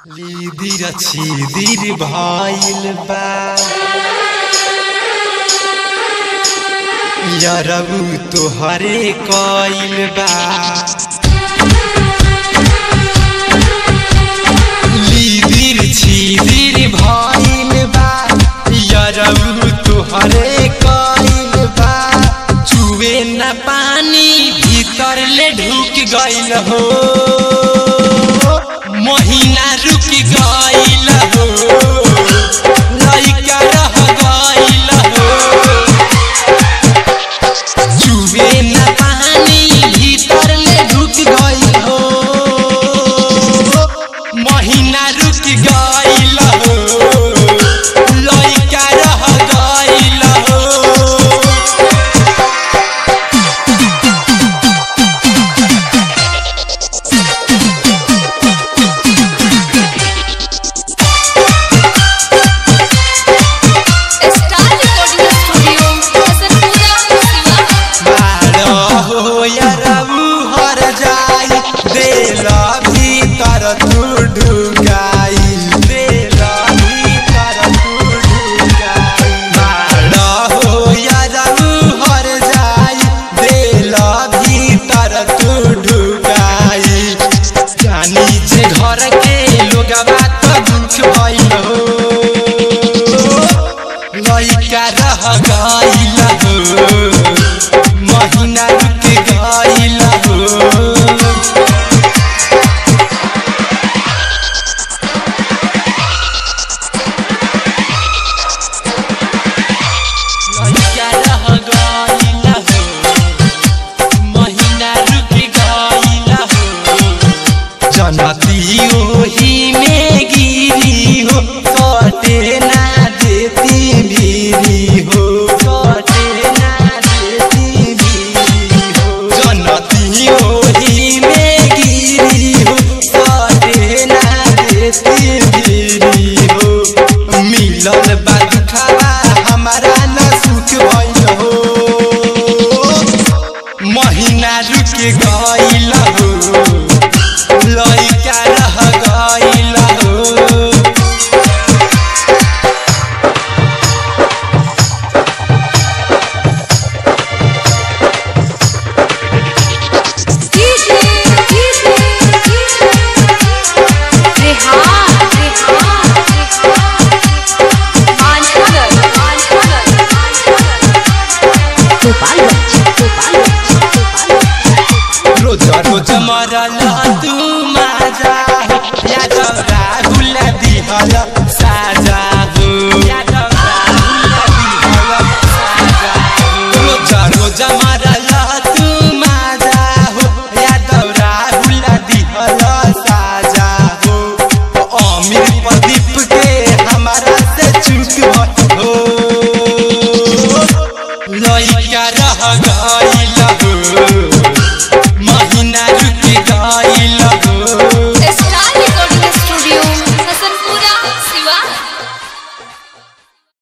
लिदिर छिदिर भइल बा यरबु तोहरे कइल बा लिदिर छिदिर भइल बा यरबु तोहरे कइल बा चुवे न पानी भीतर ले ढुक गइल हो महीना रुक गइल हो लइका रह गइल हो चुवे न पानी भीतर ले ढुक गइल हो महीना रुक गइल हो लइका रह गइल हो star recording studio Hasanpura Siwan मारो हो यरबु हर जाई देला भीतर तू ढुकाई देला भीतर तू ढुकाई मारो हो यरबु हर जाई देला भीतर तू ढुकाई जानी जे घर के लोगवा त दुख भइल हो लइका रह गइल हो महीना रुक गइल हो लइका रह गइल हो महीना रुक गइल हो जनती ओही में गिरी हो कटे ना देती भीरी हो कटे ना देती भीरी हो जनती ओही में गिरी हो कटे ना देती भीरी हो मिलल बा दुखावा हमारा न सुख भइल हो महीना रुक गइल हो लइका रह गइल हो डीजे डीजे रेहान